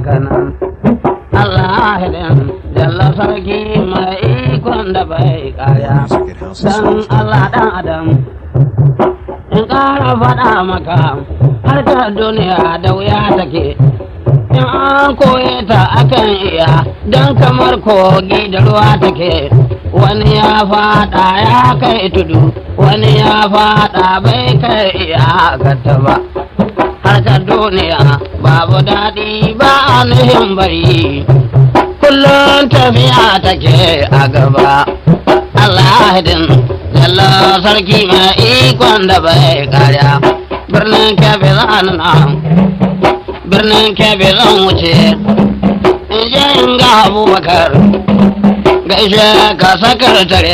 haka nan Allah hidin jalla sarki mai ikon da bai kaya Music at dan Allah dan adam in ƙara faɗa maka harkar duniya da wuya take in an koye ta akan iya don kamar kogi da ruwa take wani ya faɗa ya kai tudu wani ya faɗa bai kai iya gata ba harkar duniya babu daɗi ba a nuhin bari kullum tafiya take a gaba Allah din Jalla sarki mai ikon da bai karya birnin kebe zan nan birnin kebe zan wuce in je in ga abubakar gaishe ka sakar tare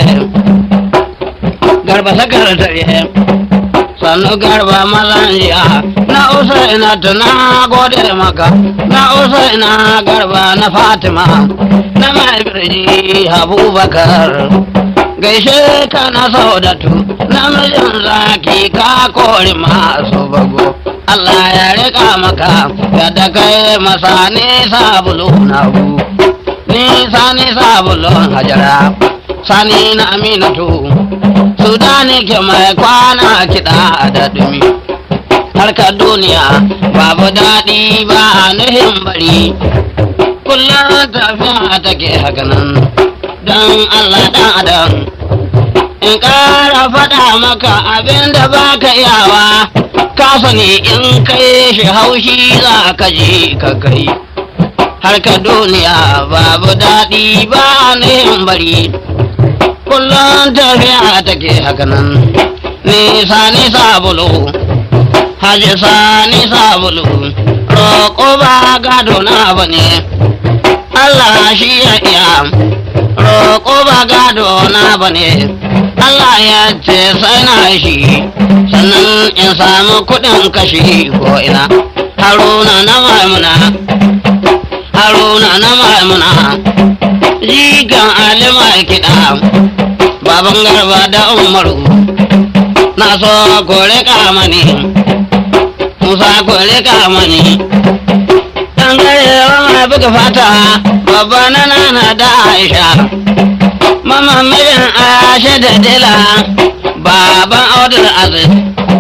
garba sakar tare sannu garba mazan jiya na usa ina tuna gode maka na usa ina garba na fatima na mai birji abubakar gaishe ka na saudatu namijin zaki ka kori masu bago Allah ya rika maka yadda kai masa ni sabulu na gu ni sani sabulun hajara sani na aminatu sudani ke mai kwana kiɗa da dumi harkar duniya babu daɗi ba a nuhin bari kullum tafiya take hakanan don Allah ɗan adam in ƙara faɗa maka abin da ba ka iyawa ka sani in kai shi haushi za ka ji ka kai harkar duniya babu daɗi ba yin bari kullum tafiya take hakanan nisa nisa bulu haji sa nisa bulu roƙo ba gado na bane Allah shi ya iya roƙo ba gado na bane Allah ya ce sai na shi sannan in samu kuɗin kashi ko ina haruna na maimuna haruna na maimuna jigan alima kiɗa baban garba da umaru na so kore kamani musa kore kamani dan garewa mai buga fata babba na nana da aisha mama mijin aisha da dila baban audul aziz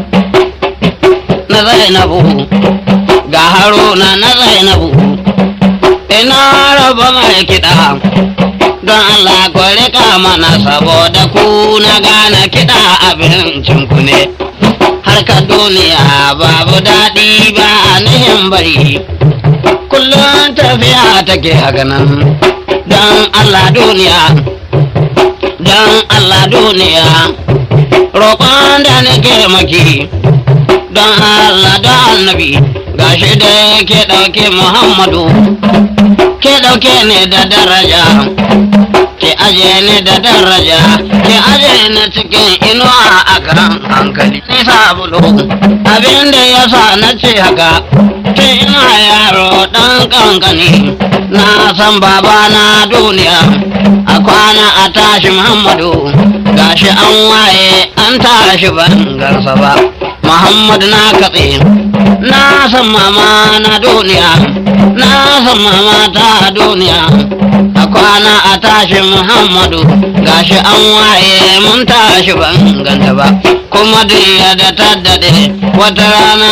na zainabu ga haruna na zainabu ina raba mai kiɗa don Allah ku rika mana saboda ku na gane kiɗa abincin ku ne harkar duniya babu daɗi ba nihin bari kullum tafiya take haka nan don Allah duniya don Allah duniya roƙon da nake maki don Allah don annabi gashi da ke ɗauke Muhammadu ke ɗauke ne da daraja ke aje ne da daraja ke aje ne cikin inuwa a kan hankali ni sabulu abin da ya sa na ce haka tun ina yaro ɗan kankani na san baba na duniya a kwana a tashi muhammadu gashi an waye an tashi ban gansa ba muhammadu na katse na san mama na duniya na san mama ta duniya a kwana a tashi muhammadu gashi an waye mun tashi ban ganta ba kuma duniya da ta daɗe wata rana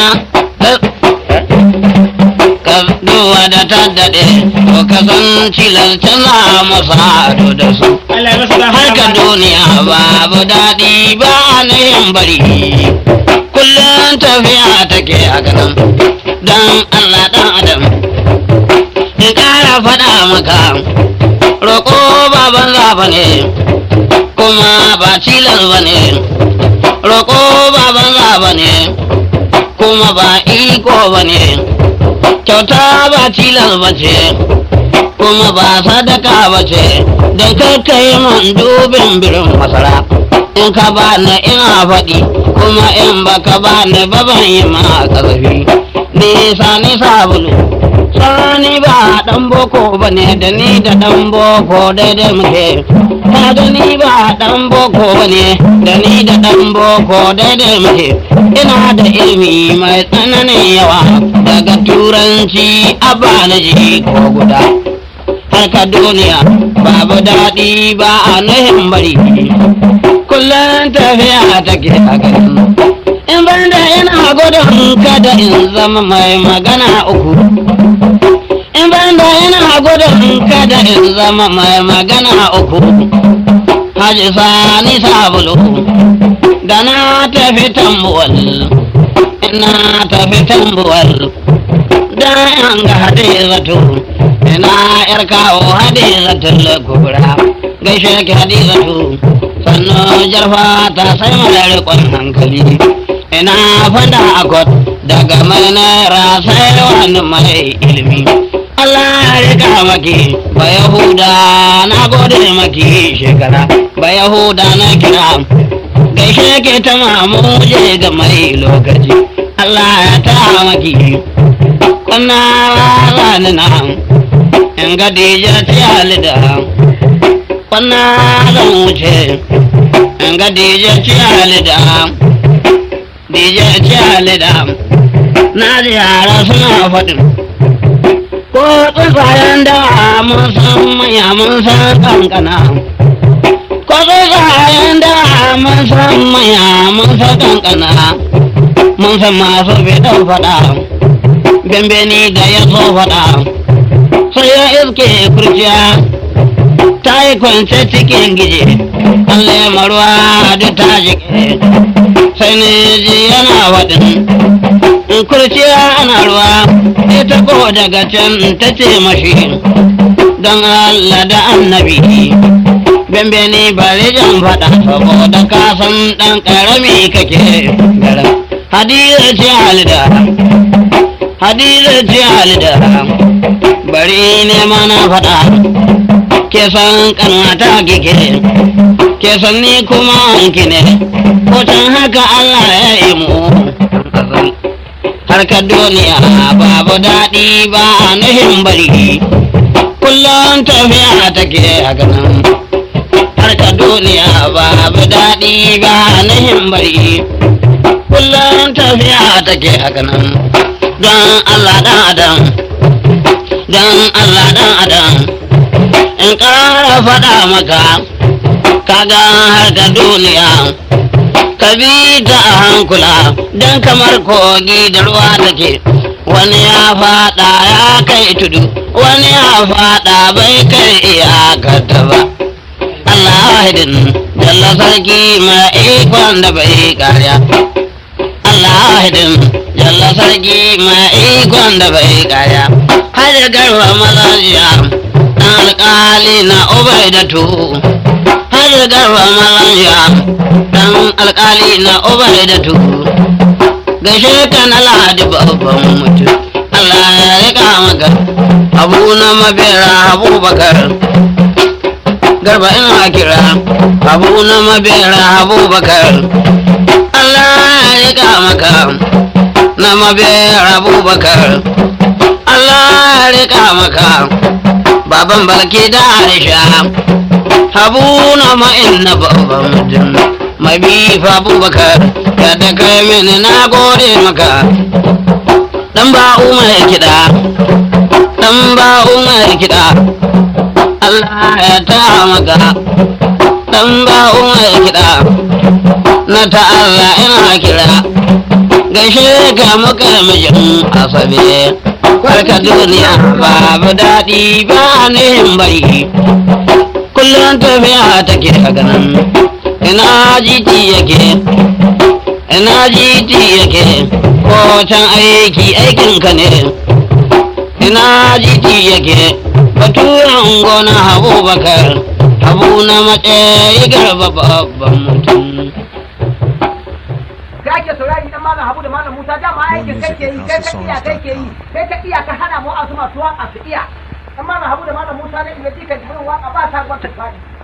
ka duwa da ta daɗe to ka san cilar tana masa ado da su harka duniya babu daɗi ba na yin bari kullum tafiya take a ganin don allah ɗan adam in ƙara faɗa maka roƙo baban ba ne kuma ba cilar ba ne roƙo baban ba ne kuma ba iko ba ne kyauta ba cilar ba ce kuma ba sadaka ba ce da kai man dubin birin masara in ka ba na ina faɗi kuma in baka ba ni ba ban yi ma ƙarfi nisa ni sabulu sani ba dan boko ba ne da ni da dan boko daidai muke ka da ni ba dan boko ba ne da ni da dan boko daidai muke ina da ilimi mai tsananin yawa daga turanci abba na ji ko guda harka duniya babu daɗi ba a nuhin bari kullum tafiya take a garin in ban da ina gudun kada in zama mai magana uku in ban da ina gudun kada in zama mai magana uku haji sani sabulu da na tafi tambuwal ina tafi tambuwal da yan ga hadizatu ina yar kawo hadizatul kubra gaishe ki hadizatu sannu jarfa ta sai mara rikon hankali ina fada akot daga mai naira sai wani mai ilimi Allah ya rika maki ba Yahuda na gode maki shekara ba Yahuda na kira gaishe ke ta mamuje ga mai lokaci Allah ya ta maki kuna rani na in ga dija tiyali da kuna zan wuce in ga dija tiyali da dija tiyali da na ji yara suna faɗin ko tsuntsayen da mun san manya mun san kankana ko tsuntsayen da mun san manya mun san kankana mun san masu bidan faɗa gambeni da ya so faɗa sai ya iske kurciya ta yi kwance cikin gije Allah ya maruwa duk ta jike sai ne ji yana waɗin in kurciya ana ruwa ita ko daga can ta ce mashi don Allah da annabi bembe ni bari jan faɗa saboda ka san ɗan ƙarami kake garin hadiza ce halida hadiza ce halida bari ne mana faɗa ke san kanwata kike ke san ni kuma ki ne ko can haka Allah ya yi mu harkar duniya babu daɗi ba a nuhin bari kullum tafiya take a ganin harkar duniya babu daɗi ba a nuhin bari kullum tafiya take a ganin don Allah dan adam don Allah dan adam in ƙara faɗa maka kaga harkar duniya ka bi ta a hankula don kamar kogi da ruwa take wani ya fada ya kai tudu wani ya fada bai kai iyakarta ba Allah hidin jalla sarki mai ikon da bai karya Allah hidin jalla sarki mai ikon da bai karya har garba mazajiya dan alƙali na ubaidatu har garba mazajiya dan alkali na ubaidatu gaishe ka na lahadi babban mutum Allah ya rika maka abu na mabera abubakar garba ina kira abu na mabera abubakar Allah ya rika maka na mabera abubakar Allah ya rika maka baban balki da aisha abu na ma'in na babban mutum mai bifa abubakar yadda kai mini na gode maka dan ba umar kiɗa dan ba umar kiɗa Allah ya ta maka dan ba umar kiɗa na ta Allah ina kira gaishe ka muka mijin asabe kwarka duniya babu daɗi ba nihin bari kullum tafiya take a ganin ina jiti yake ina jiti yake ko can aiki aikinka ne ina jiti yake baturan gona habu bakar habu na matsayi garba babban mutum da ake saurari dan malam Habu da malam Musa dama aikin kai ke yi kai ka iya kai ke yi kai ka iya ka hana mu a su masu waka su iya dan malam Habu da malam Musa ne iya jikan jimin waka ba ta gwata fadi